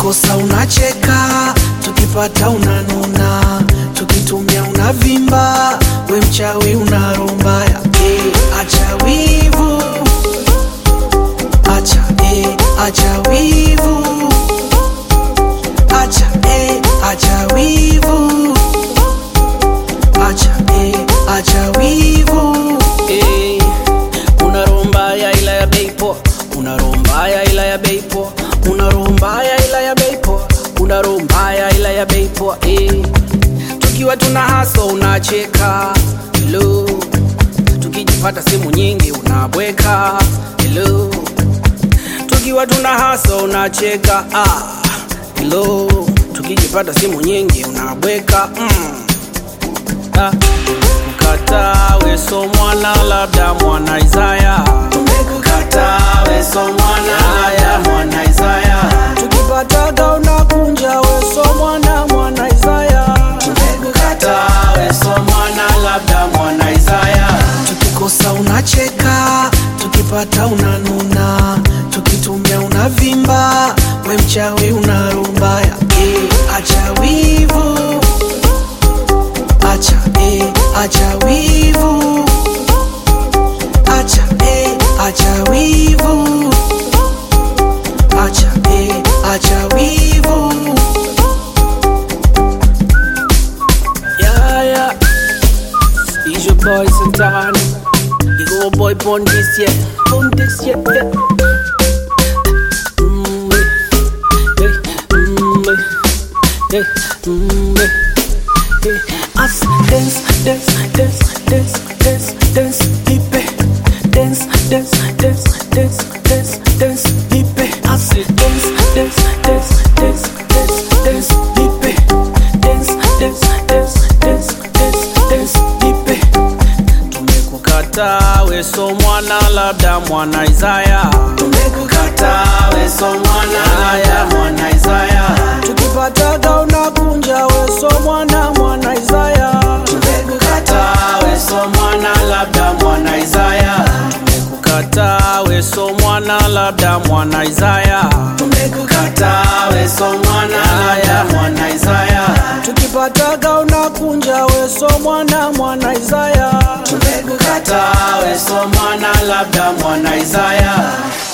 tukikosa unacheka, tukipata unanuna, tukitumia unavimba, we mchawi unarombaya. Eh, acha wivu, acha eh, acha wivu, acha eh, acha wivu, acha eh, acha wivu. Eh, una roho mbaya ila ya bei poa, una roho mbaya ila ya bei poa, una roho mbaya ila ya bei poa, una roho mbaya ila ya bei poa. Eh, tukiwa tuna haso unacheka, hello, tukijipata simu nyingi unabweka, hello, tukiwa tuna haso unacheka, ah, hello, tukijipata simu nyingi unabweka, mm. Ah, Tumekukataa we so mwana labda mwana Isaya Tumekukataa we so mwana labda mwana Isaya Tukipataga unakunja we so mwana mwana Isaya Tumekukataa we so mwana labda mwana Isaya tukikosa unacheka, tukipata unanuna, tukitumia unavimba, we mchawi unarombaya. Eh, acha wivu, acha eh, acha wivu, acha eh, acha wivu, acha eh, acha wivu. Yeah, yeah It's your boy Santana You go boy born this year Born this year yeah. Mm, eh, eh, mm, eh, eh, mm, eh, eh. Us dance, dance, dance, dance, dance, dance, dipe. Dance, dance, dance, dance, dance, dance, dipe. Us dance, dance, dance, dance, dance, dance, dipe. Dance, dance, dance, dance, dance, dance, dipe. Tumekukataa we so mwana labda mwana Isaya Tumekukataa we so mwana labda mwana Isaya Tukipataga unakunja we so mwana mwana Isaya Tumekukataa we so mwana labda mwana Isaya Tumekukataa we so mwana labda mwana Isaya Tumekukataa we so mwana labda mwana Isaya Tukipataga unakunja we so mwana mwana Isaya Tumekukataa we so mwana labda mwana Isaya